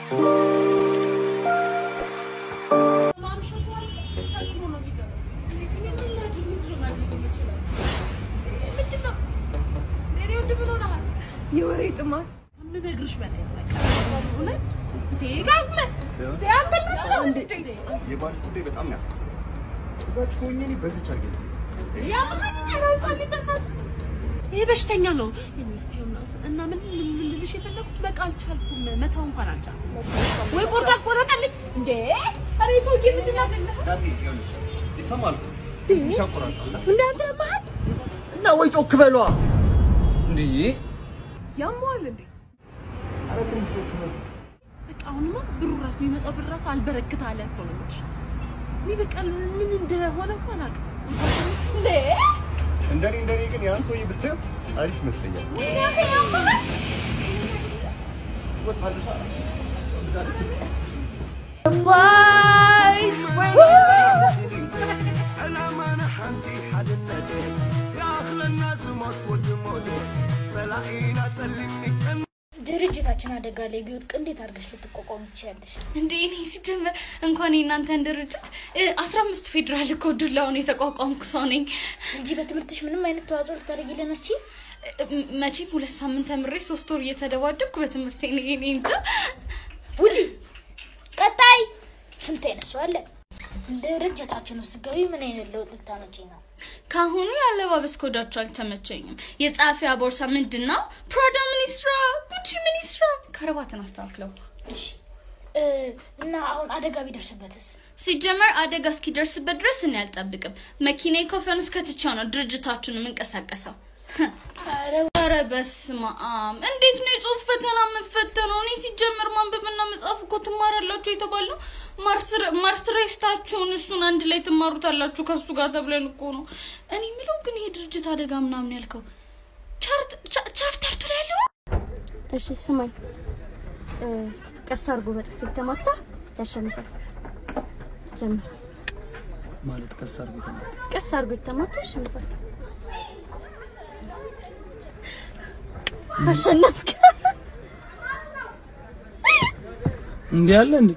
የወሬ ጥማት ምነግርሽ በላይ በቃ እውነት ደጋግመህ አንተ ልጅ እንዴ የባልሽ ጉዳይ በጣም ያሳስባል። እዛች ከሆኜ እኔ በዚች አርጌልስ ይሄ በሽተኛ ነው የሚስቴው ነው እና ምን ምን ልልሽ የፈለኩት በቃ አልቻልኩም መተው እንኳን አልቻልኩም ወይ ቆርጣ ቆረጠልኝ እንዴ አሬ ሰውዬ ምንድን ነው አይደለ ዳቴ ይኸውልሽ ይሰማል እኮ ትንሽ ያቆራርጣል። እንዳንተ መሀል እና ወይ ጮክ በሏ እንዴ! ያሟል እንዴ? ኧረ ትንሽ ጮክ በል። በቃ አሁንማ ብሩ ራሱ የሚመጣው ብር ራሱ አልበረክት አለ እኮ ነው እንጂ እኔ በቃ ምን እንደሆነ እንኳን አላውቅም እንዴ እንደኔ እንደኔ ግን ያን ሰውዬ ብታየው አሪፍ ይመስለኛል። ወታደሳ ድርጅታችን አደጋ ላይ ቢወድቅ እንዴት አድርገሽ ልትቋቋም ትችያለሽ? እንዴ እኔ ሲጀመር እንኳን የእናንተን ድርጅት አስራ አምስት ፌዴራል እኮ ዱላውን የተቋቋምኩ ሰው ነኝ እንጂ በትምህርትሽ ምንም አይነት ተዋጽኦ ልታደርጊልን አትች እ- መቼም ሁለት ሳምንት ተምሬ ሶስት ወር እየተደባደብኩ በትምህርቴ እኔ እኔ እንጃ ውጪ። ቀጣይ ስንት አይነት ሰው አለ? ድርጅታችን ውስጥ ገቢ ምን አይነት ለውጥ ልታመጪ ነው? ከአሁኑ የአለባበስ ኮዳቸው አልተመቸኝም የጸሐፊያ ቦርሳ ምንድን ነው ፕራዳ ሚኒስትራ ጉቺ ሚኒስትራ ከረባትን አስተካክለው እሺ እ፣ እና አሁን አደጋ ቢደርስበትስ? ሲጀመር አደጋ እስኪደርስበት ድረስ እኔ አልጠብቅም መኪና ኮፈን ውስጥ ከትቼው ነው ድርጅታችሁን የምንቀሳቀሰው ኧረ ኧረ በስመ አብ እንዴት ነው የጽሁፍ ፈተና የምፈተነው? እኔ ሲጀመር ማንበብና መጻፍ እኮ ትማራላችሁ የተባለው ማርትሬስታችሁን እሱን አንድ ላይ ትማሩታላችሁ ከሱ ጋር ተብለን እኮ ነው። እኔ የምለው ግን ይሄ ድርጅት አደጋ ምናምን ያልከው ቻርት- ቻ- ቻፕተርቱ ላይ ያለው እሺ ስማኝ፣ እ፣ ቀስ አድርጎ በጥፊ ተማታ ያሸንፋል። ጀምር። ማለት ቀስ አድርጎ ተናገር። ቀስ አድርጎ የተማታ ያሸንፋል። አሸነፍክ። እንዲህ አለ እንዴ?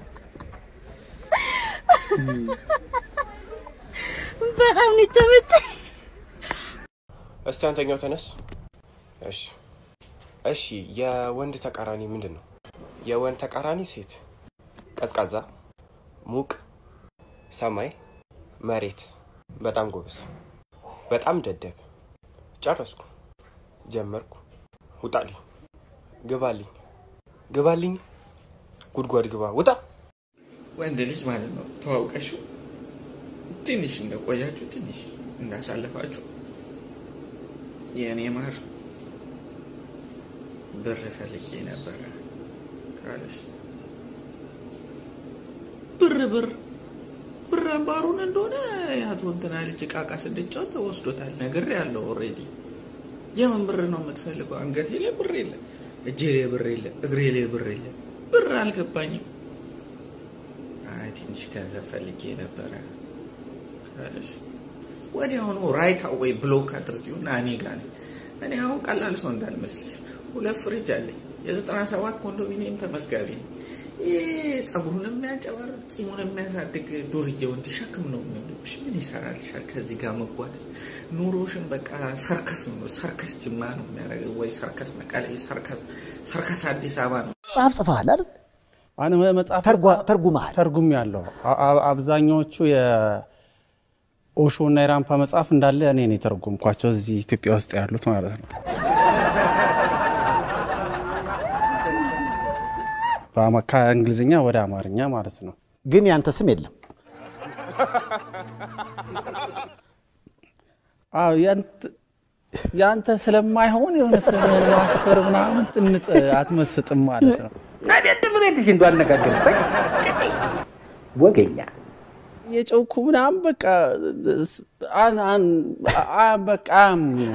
በጣም ነው የተመቸኝ። እስቲ አንተኛው ተነስ። እሺ እሺ፣ የወንድ ተቃራኒ ምንድን ነው? የወንድ ተቃራኒ ሴት፣ ቀዝቃዛ፣ ሙቅ፣ ሰማይ፣ መሬት። በጣም ጎበዝ፣ በጣም ደደብ። ጨረስኩ፣ ጀመርኩ። ውጣልኝ፣ ግባልኝ፣ ግባልኝ፣ ጉድጓድ ግባ፣ ውጣ። ወንድ ልጅ ማለት ነው ተዋውቀሽው ትንሽ እንደቆያችሁ ትንሽ እንዳሳለፋችሁ የእኔ ማር ብር ፈልጌ ነበረ ካለሽ ብር ብር ብር አምባሩን እንደሆነ የአቶ እንትና ልጅ ቃቃ ስንጫወት ወስዶታል። ነገር ያለው ኦልሬዲ የምን ብር ነው የምትፈልገው? አንገቴ ላይ ብር የለ፣ እጄ ላይ ብር የለ፣ እግሬ ላይ ብር የለ። ብር አልገባኝም። አይ ትንሽ ገንዘብ ፈልጌ ነበረ ካለሽ ወዲያውኑ ራይት አዌይ ብሎክ አድርጊውና እኔ ጋር ነኝ። እኔ አሁን ቀላል ሰው እንዳልመስልሽ ሁለት ፍሪጅ አለኝ። የዘጠና ሰባት ኮንዶሚኒየም ተመዝጋቢ ነኝ። ይህ ጸጉሩን የሚያንጨባርቅ ጺሙን የሚያሳድግ ዱርዬ ወንድ ሸክም ነው የሚሆንብሽ። ምን ይሰራልሻል ከዚህ ጋር መጓተት? ኑሮሽን በቃ ሰርከስ ነው ሰርከስ ጅማ ነው የሚያደርገው ወይ ሰርከስ መቀሌ፣ ሰርከስ ሰርከስ አዲስ አበባ ነው። መጽሐፍ ጽፈሃል አይደል? አን መጽሐፍ ተርጉመሃል። ተርጉም ያለው አብዛኛዎቹ የኦሾ እና የራምፓ መጽሐፍ እንዳለ እኔ ነው የተረጎምኳቸው እዚህ ኢትዮጵያ ውስጥ ያሉት ማለት ነው። በአማ- ከእንግሊዝኛ ወደ አማርኛ ማለት ነው። ግን ያንተ ስም የለም። አዎ ያንተ- ያንተ ስለማይሆን የሆነ ስም ማስፈር ምናምን ጥንጥ አትመስጥም ማለት ነው። አቤት ምሬትሽ እንዱ አነጋገርበት ወገኛ የጨውኩ ምናምን በቃ አን- አን- አ- በቃ አም-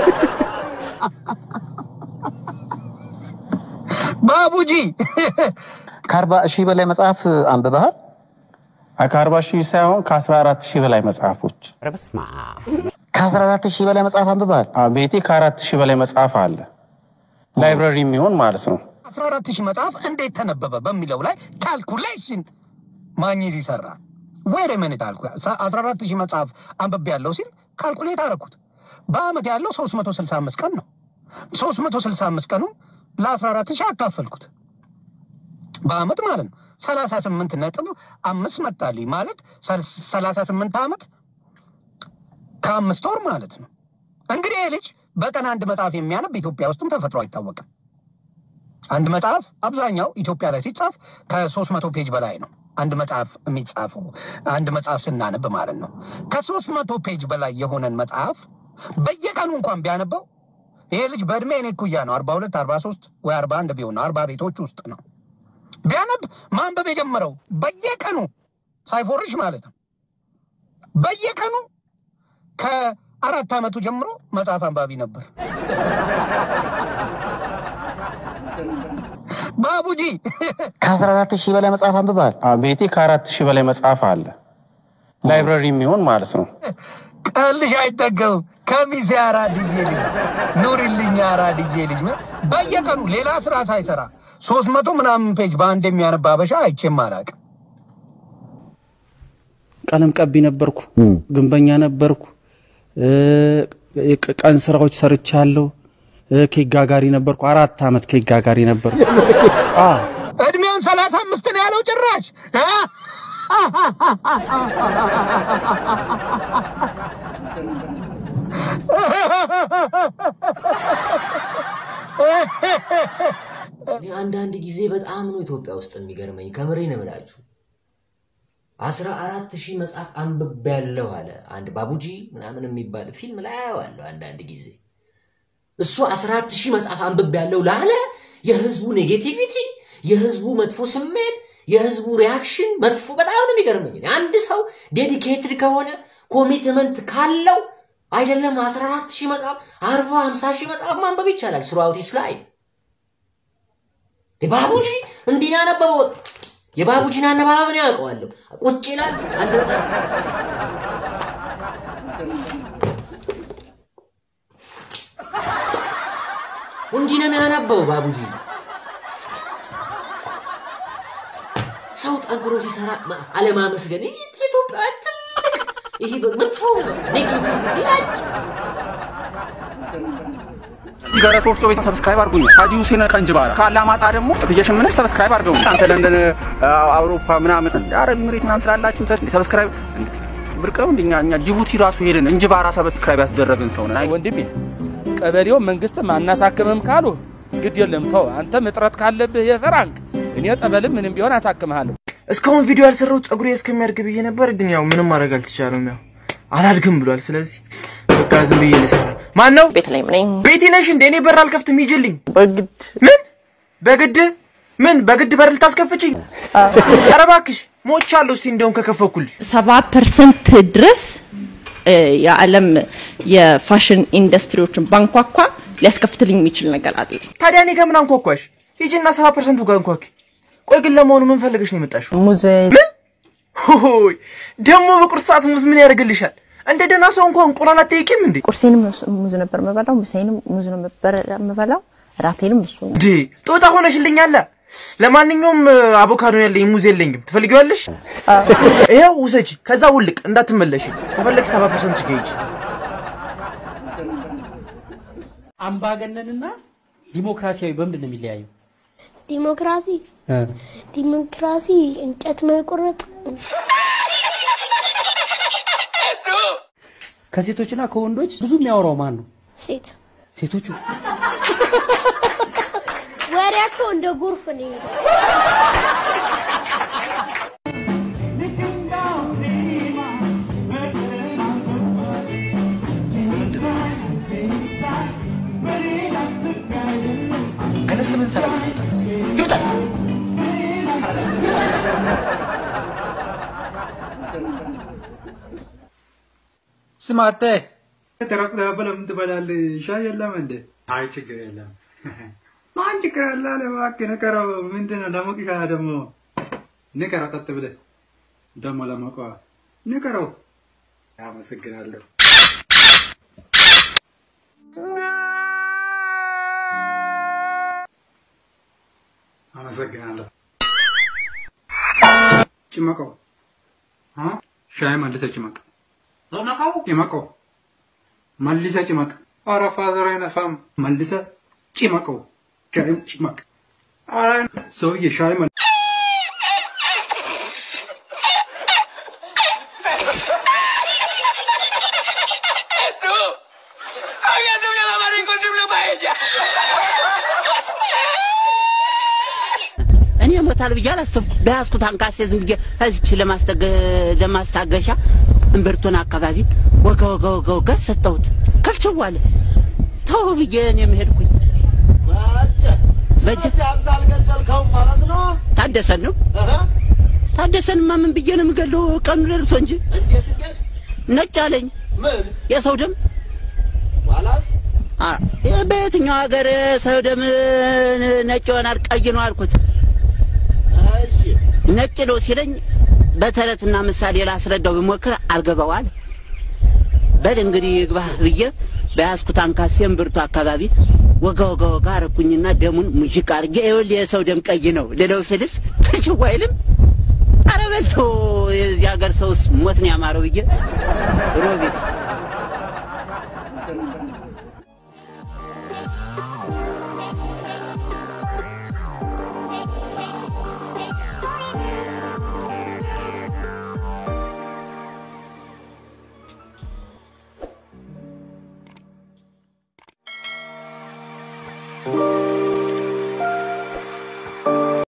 ባቡጂ ከአርባ ሺህ በላይ መጽሐፍ አንብበሃል? ከአርባ ሺህ ሳይሆን ከአስራ አራት ሺህ በላይ መጽሐፎች ከአስራ አራት ሺህ በላይ መጽሐፍ አንብበሃል? ቤቴ ከአራት ሺህ በላይ መጽሐፍ አለ። ላይብረሪ የሚሆን ማለት ነው። አስራ አራት ሺህ መጽሐፍ እንዴት ተነበበ በሚለው ላይ ካልኩሌሽን ማግኘት ይሰራ ወይሬ መኔት አልኩ። አስራ አራት ሺህ መጽሐፍ አንብቤ ያለው ሲል ካልኩሌት አደረኩት። በአመት ያለው ሶስት መቶ ስልሳ አምስት ቀን ነው። ሶስት መቶ ስልሳ አምስት ቀኑ ለአስራ አራት ሺህ አካፈልኩት በአመት ማለት ነው። ሰላሳ ስምንት ነጥብ አምስት መጣልኝ ማለት ሰላሳ ስምንት አመት ከአምስት ወር ማለት ነው። እንግዲህ ይህ ልጅ በቀን አንድ መጽሐፍ የሚያነብ ኢትዮጵያ ውስጥም ተፈጥሮ አይታወቅም። አንድ መጽሐፍ አብዛኛው ኢትዮጵያ ላይ ሲጻፍ ከሶስት መቶ ፔጅ በላይ ነው። አንድ መጽሐፍ የሚጻፈው አንድ መጽሐፍ ስናነብ ማለት ነው። ከሶስት መቶ ፔጅ በላይ የሆነን መጽሐፍ በየቀኑ እንኳን ቢያነበው ይሄ ልጅ በእድሜ እኔ እኩያ ነው። አርባ ሁለት አርባ ሶስት ወይ አርባ አንድ ቢሆን ነው። አርባ ቤቶች ውስጥ ነው ቢያነብ ማንበብ የጀመረው በየቀኑ ሳይፎርሽ ማለት ነው። በየቀኑ ከአራት ዓመቱ ጀምሮ መጽሐፍ አንባቢ ነበር። ባቡጂ ከአስራ አራት ሺህ በላይ መጽሐፍ አንብበሃል? ቤቴ ከአራት ሺህ በላይ መጽሐፍ አለ። ላይብረሪ የሚሆን ማለት ነው። ቀልሽ አይጠገብም። ከሚሴ አራድዬ ልጅ ኑሪልኝ አራድዬ ልጅ በየቀኑ ሌላ ስራ ሳይሰራ ሶስት መቶ ምናምን ፔጅ በአንድ የሚያነባ አበሻ አይቼም አላውቅም። ቀለም ቀቢ ነበርኩ፣ ግንበኛ ነበርኩ፣ ቀን ስራዎች ሰርቻለሁ። ኬክ ጋጋሪ ነበርኩ። አራት አመት ኬክ ጋጋሪ ነበርኩ። እድሜውን ሰላሳ አምስት ነው ያለው ጭራሽ እኔ አንዳንድ ጊዜ በጣም ነው ኢትዮጵያ ውስጥ የሚገርመኝ። ከምሬ ነው የምላችሁ። አስራ አራት ሺህ መጽሐፍ አንብቤያለሁ አለ አንድ ባቡጂ ምናምን የሚባል ፊልም ላይ አየዋለሁ አንዳንድ ጊዜ። እሱ አስራ አራት ሺህ መጽሐፍ አንብቤያለሁ ላለ የህዝቡ ኔጌቲቪቲ፣ የህዝቡ መጥፎ ስሜት፣ የህዝቡ ሪያክሽን መጥፎ በጣም ነው የሚገርመኝ። አንድ ሰው ዴዲኬትድ ከሆነ ኮሚትመንት ካለው አይደለም አስራ አራት ሺህ መጽሐፍ አርባ ሀምሳ ሺህ መጽሐፍ ማንበብ ይቻላል ስሩአውት ሂዝ ላይፍ። የባቡጂ እንዲህ ነው ያነበበው። የባቡጂን አነባበብ ነው ያውቀዋለሁ። ቁጭ ይላል አንድ መጽሐፍ እንዲህ ነው የሚያነበው ባቡጂ። ሰው ጠንክሮ ሲሰራ አለማመስገን ይህ የኢትዮጵያ ትልቅ ይሄ መጥፎ ኔጌቲቪቲ አጭ እዚህ ጋር ሶፍቶ ቤት ሰብስክራይብ አድርጉኝ። ሀጂ ሁሴን ከእንጅባራ ከአላማጣ ደግሞ እትዬ ሽምነሽ ሰብስክራይብ አድርገው። አንተ ለንደን አውሮፓ ምናምን አረብ ኤምሬት ምናምን ስላላችሁ ሰብስክራይብ ብርቅ ነው። እንደኛ እኛ ጅቡቲ ራሱ ሄደን እንጅባራ ሰብስክራይብ ያስደረግን ሰው ነን። ወንድሜ ቀበሌው መንግስትም አናሳክምም ካሉ ግድ የለም ተው። አንተም እጥረት ካለብህ የፈራንክ እኔ ጠበልም ምንም ቢሆን አሳክምሃለሁ። እስካሁን ቪዲዮ ያልሰራሁት ፀጉሬ እስከሚያድግ ብዬ ነበር፣ ግን ያው ምንም ማድረግ አልተቻለም። ያው አላድግም ብሏል። ስለዚህ በቃ ዝም ብዬ ልሰራ። ማን ነው? ቤት ላይ ነኝ። ቤቴ ነሽ እንዴ? እኔ በር አልከፍትም፣ ሂጂልኝ። በግድ ምን? በግድ ምን? በግድ በር ልታስከፍችኝ? ኧረ እባክሽ ሞቻለሁ። እስቲ እንደውም ከከፈኩልሽ ሰባ ፐርሰንት ድረስ የዓለም የፋሽን ኢንዱስትሪዎችን ባንኳኳ ሊያስከፍትልኝ የሚችል ነገር አለ። ታዲያ እኔ ከምን አንኳኳሽ? ሂጂና ሰባ ፐርሰንቱ ጋር አንኳኪ። ቆይ ግን ለመሆኑ ምን ፈልገሽ ነው የመጣሽው? ሙዝ ምን? ሆይ ደግሞ በቁርስ ሰዓት ሙዝ ምን ያደርግልሻል? እንደ ደህና ሰው እንኳን እንቁላል አትጠይቂም እንዴ? ቁርሴንም ሙዝ ነበር የምበላው፣ ምሳዬንም ሙዝ ነው ነበር የምበላው፣ እራቴንም እሱ ነው። ዲ ጦጣ ሆነሽልኛል። ለማንኛውም አቮካዶ ያለኝ ሙዝ የለኝም። ትፈልጊዋለሽ? ይኸው ውሰጂ፣ ከዛ ውልቅ እንዳትመለሽ። ከፈለግሽ ሰባ ፐርሰንት ገይጅ አምባገነንና ዲሞክራሲያዊ በምንድን ነው የሚለያዩ? ዲሞክራሲ ዲሞክራሲ እንጨት መቆረጥ ከሴቶችና ከወንዶች ብዙ የሚያወራው ማን ነው? ሴት ሴቶቹ። ወሬያቸው እንደ ጎርፍ ነው። ከነስ ምን ሰላም ይውጣል። ስማ አንተ ተራቁተህ ለምን ትበላለህ? ሻይ የለም እንዴ? አይ ችግር የለም። ማን ችግር አለ አለ እባክህ ንቀረው። ምንድን ነው ለሞቅሻ ደግሞ ንቀረው። ጸጥ ብለህ ደግሞ ለሞቀ ንቀረው። አመሰግናለሁ። አመሰግናለሁ። ጭመቀው አ? ሻይ መልሰ ጭመቅ ጭመቀው መልሰ ጭመቅ። ኧረ ፋዘር አይነፋም። መልሰ ጭመቀው ሻይ ጭመቅ። ኧረ ሰውዬ ሻይ መል እኔ ሞታል ብዬ አላሰብኩም። በያዝኩት አንካሴ ዝም ብዬ እዚች ለማስታገሻ እምብርቱን አካባቢ ወጋ ወጋ ወጋ ወጋ ሰጠሁት። ከልችው አለ። ተው ብዬ እኔም ሄድኩኝ። በጀ ታደሰን ነው ታደሰንማ ምን ብዬ ነው የምገለው? ቀኑ ደርሶ እንጂ ነጭ አለኝ። የሰው ደም አ- ይህ በየትኛው ሀገር ሰው ደም ነጭ ይሆናል? ቀይ ነው አልኩት። ነጭ ነው ሲለኝ በተረትና ምሳሌ ላስረዳው ብሞክር አልገባዋል። በል እንግዲህ ይግባህ ብዬ በያዝኩት አንካሴም ብርቱ አካባቢ ወጋ ወጋ ወጋ አረኩኝና ደሙን ሙዥቅ አድርጌ ይኸውልህ የሰው ደም ቀይ ነው ልለው ስልስ ክችው አይልም። ኧረ በልቶ የዚህ ሀገር ሰውስ ሞት ነው ያማረው ብዬ ሮቤት